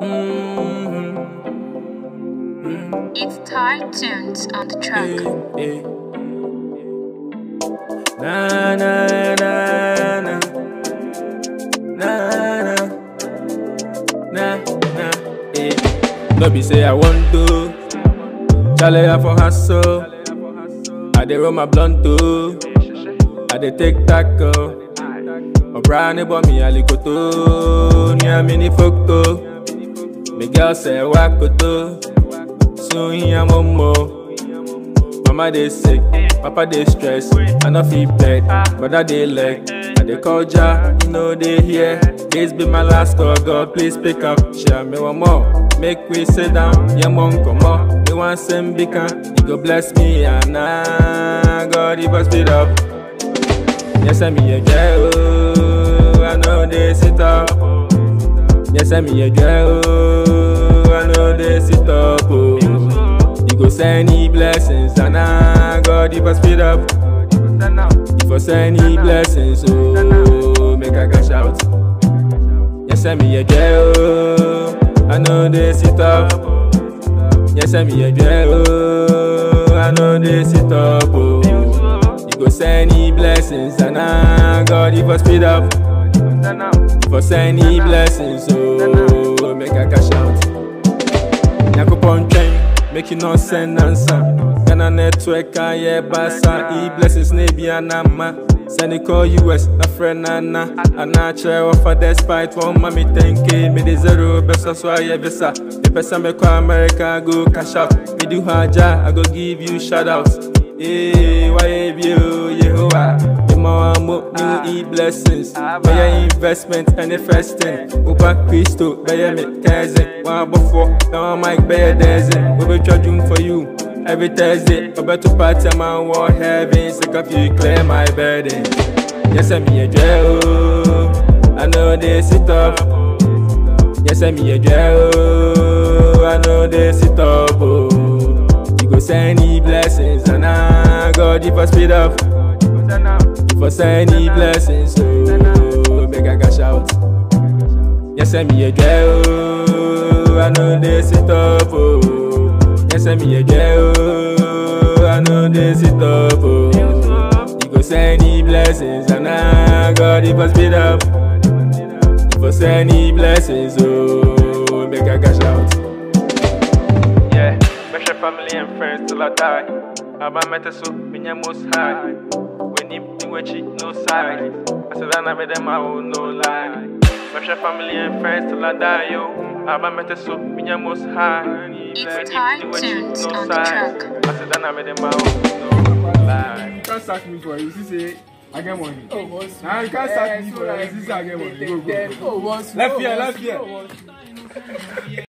Mm-hmm. It's Thai tunes on the track. Eh, eh. Na na na na na na na na eh. No be say I want to, Charlie I for hustle. I dey roll my blunt too, I dey take tackle. O'Brien but me alikoto, ni a mini photo. Me girl say wakoto, soon ya momo. Mama dey sick, papa dey stress, I no fit bed, brother dey leg. I dey call ja, you know they hear. This be my last call, God please pick up. Share me one more, make we sit down, yeah mon come on. Me want send beacon, you go bless me and nah, God give us speed up. Yes, I me a girl, oh, I know they sit up. Yes, I me a girl, oh, I know they sit up. Oh. You go send me blessings, and I God give us speed up. You for send me blessings, oh, make I cash out. Yes, I me a girl, oh, I know they sit up. Yes, I me a girl, oh, I know they sit up. Oh. You go send me blessings, and I God give us speed up. You for send me blessings, oh, make I cash out. Nyakopɔn twɛn make you no send answer ghana network ayɛ basa e blessings na ebi anama send it call us na frɛ nana anaa kyerɛ wɔfa despite wɔn ma me 10k mede zero bɛsɔ so ayɛ visa mepɛ sɛ mɛkɔ america go cash out medi hɔ agya i go give you shout out Hey, why bio Yehovah? Ima mo new e blessings. Baya investment and investing. Uba Christo, baya me cousin. One before, now I'm like baya dancing. We be charging for you every Thursday. Over to party, man, war heaven. Sick of you, clear my burden. Yes, I'm here, Joe. I know they sit up. Yes, I'm here, Joe. I know they sit up. Oh. You go send me blessings, and I God if I speed up. You for send me blessings, so make I cash out. Yes, I'm here, girl. I know they sit up. Oh. Yes, I'm here, girl. I know they sit up. Oh. You go send me blessings, and I God if I speed up. You for send me blessings, so make I cash out. Yeah, special family and friends till I die. Aba meta so minya most high. When you do what you no side. I said I never them I will no lie. Special family and friends till I die, yo. Aba meta so minya most high. It's Thai tunes on the track. I said I never them I will no lie. You can't sack me for it. You see, say, I get money. Oh, once Nah, you can't sack me for it. You see, say, I get money. Go, go, go. Oh, once Left here, left here.